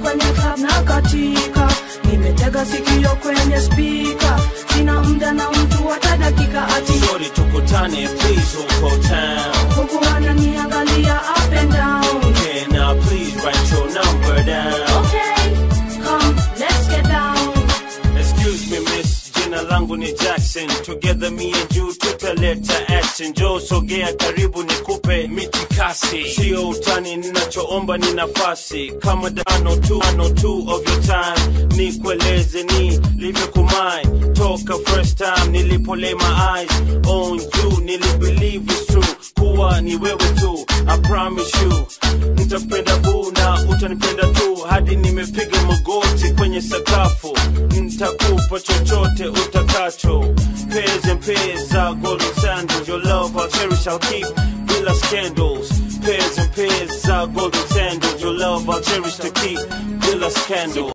kwenye club na katika nimetega sikio kwenye spika sina mda na mtu hata dakika ati Shorty tukutane please huko town huku wananiangalia up and down Can I please write your number down okay come let's get down Excuse me miss, jina langu ni Jackson Together me and you tutaleta action Joe sogea karibu nikupe mitikasi Sio utani ninachoomba ni nafasi Kama dano tu, ano two of your time Nikueleze ni live kumai Toka first time nilipo lay my eyes on you Nili believe it's true Kuwa ni wewe tu I promise you Nitapenda boo na utanipenda tu Hadi nimepiga magoti kwenye sakafu Nitakupa chochote utakacho Pairs and pairs za golden sandals Your love I'll cherish, I'll keep Bila scandals Pairs and pairs za golden sandals Your love I'll cherish to keep Bila scandals